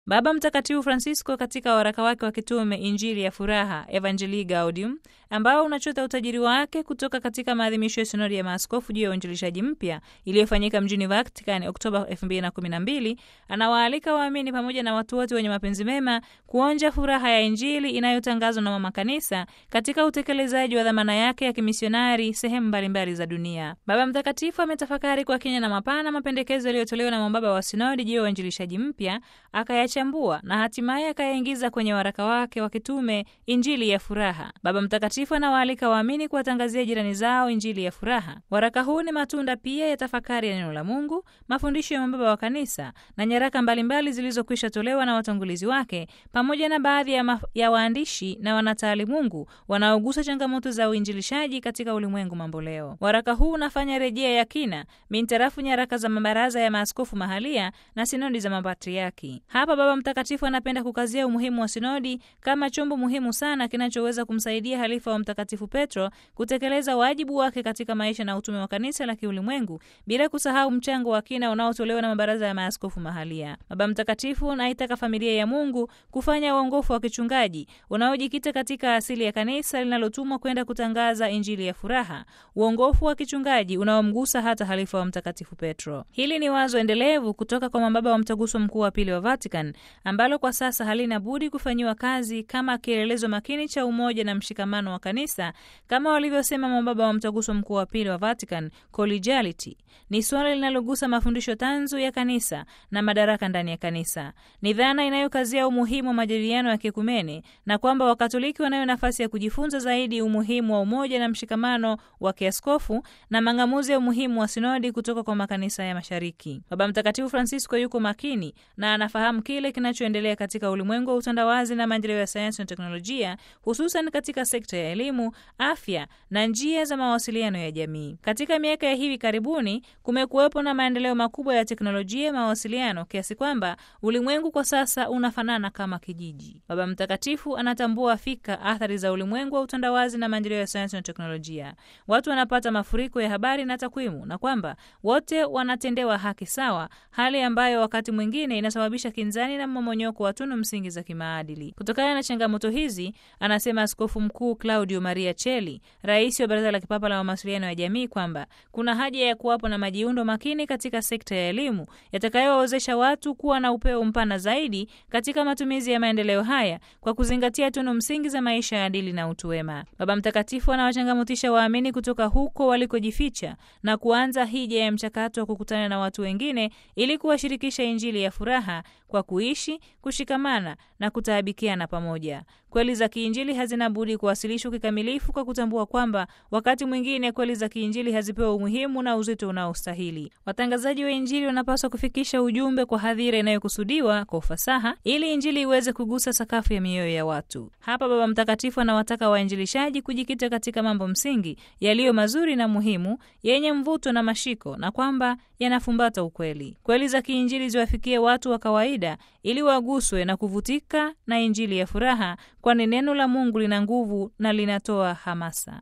Baba Mtakatifu Francisco katika waraka wake wa kitume Injili ya Furaha, Evangelii Gaudium, ambao unachota utajiri wake kutoka katika maadhimisho ya sinodi ya maaskofu juu ya uinjilishaji mpya iliyofanyika mjini Vatican Oktoba 2012, anawaalika waamini pamoja na watu wote wenye mapenzi mema kuonja furaha ya Injili inayotangazwa na Mama Kanisa katika utekelezaji wa dhamana yake ya kimisionari sehemu mbalimbali za dunia. Baba Mtakatifu ametafakari kwa kina na mapana mapendekezo yaliyotolewa na mababa wa sinodi juu ya uinjilishaji mpya akayachambua na hatimaye akayaingiza kwenye waraka wake wa kitume Injili ya Furaha. Baba Mtakatifu anawaalika waamini kuwatangazia jirani zao Injili ya furaha. Waraka huu ni matunda pia ya tafakari ya neno la Mungu, mafundisho ya mababa wa Kanisa na nyaraka mbalimbali zilizokwisha tolewa na watangulizi wake, pamoja na baadhi ya, ya waandishi na wanataalimungu wanaogusa changamoto za uinjilishaji katika ulimwengu mamboleo. Waraka huu unafanya rejea ya kina mintarafu nyaraka za mabaraza ya maaskofu mahalia na sinodi za mapatriaki. Hapa Baba Mtakatifu anapenda kukazia umuhimu wa sinodi kama chombo muhimu sana kinachoweza kumsaidia halifa wa Mtakatifu Petro kutekeleza wajibu wake katika maisha na utume wa kanisa la kiulimwengu, bila kusahau mchango wa kina unaotolewa na mabaraza ya maaskofu mahalia. Baba Mtakatifu anaitaka familia ya Mungu kufanya uongofu wa kichungaji unaojikita katika asili ya kanisa linalotumwa kwenda kutangaza Injili ya furaha, uongofu wa kichungaji unaomgusa hata halifa wa Mtakatifu Petro. Hili ni wazo endelevu kutoka kwa mababa wa Mtaguso Mkuu wa Pili wa Vatican ambalo kwa sasa halina budi kufanyiwa kazi kama kielelezo makini cha umoja na mshikamano wa kanisa, kama walivyosema mababa wa Mtaguso Mkuu wa Pili wa Vatican. Collegiality ni suala linalogusa mafundisho tanzu ya kanisa na madaraka ndani ya kanisa. Ni dhana inayokazia umuhimu wa majadiliano ya kiekumene na kwamba Wakatoliki wanayo nafasi ya kujifunza zaidi umuhimu wa umoja na mshikamano wa kiaskofu na mang'amuzi ya umuhimu wa sinodi kutoka kwa makanisa ya Mashariki. Baba Mtakatifu Francisco yuko makini na anafahamu kile kinachoendelea katika ulimwengu wa utandawazi na maendeleo ya sayansi na teknolojia, hususan katika sekta ya elimu, afya na njia za mawasiliano ya jamii. Katika miaka ya hivi karibuni kumekuwepo na maendeleo makubwa ya teknolojia ya mawasiliano kiasi kwamba ulimwengu kwa sasa unafanana kama kijiji. Baba Mtakatifu anatambua fika athari za ulimwengu wa utandawazi na maendeleo ya sayansi na teknolojia. Watu wanapata mafuriko ya habari na takwimu, na kwamba wote wanatendewa haki sawa, hali ambayo wakati mwingine inasababisha kinzani na mmomonyoko wa tunu msingi za kimaadili. Kutokana na changamoto hizi, anasema Askofu Mkuu Claudio Maria Cheli, rais wa Baraza la Kipapa la Mawasiliano ya Jamii, kwamba kuna haja ya kuwapo na majiundo makini katika sekta ya elimu yatakayowawezesha watu kuwa na upeo mpana zaidi katika matumizi ya maendeleo haya kwa kuzingatia tunu msingi za maisha ya adili na utu wema. Baba Mtakatifu anawachangamotisha waamini kutoka huko walikojificha na kuanza hija ya mchakato wa kukutana na watu wengine ili kuwashirikisha Injili ya furaha kwa kuishi, kushikamana na kutaabikiana pamoja. Kweli za kiinjili hazina budi kuwasilishwa kikamilifu kwa kutambua kwamba wakati mwingine kweli za kiinjili hazipewa umuhimu na uzito unaostahili. Watangazaji wa Injili wanapaswa kufikisha ujumbe kwa hadhira inayokusudiwa kwa ufasaha, ili Injili iweze kugusa sakafu ya mioyo ya watu. Hapa Baba Mtakatifu anawataka wainjilishaji kujikita katika mambo msingi yaliyo mazuri na muhimu, yenye mvuto na mashiko, na kwamba yanafumbata ukweli. Kweli za kiinjili ziwafikie watu wa kawaida ili waguswe na kuvutika na Injili ya furaha, kwani neno la Mungu lina nguvu na linatoa hamasa.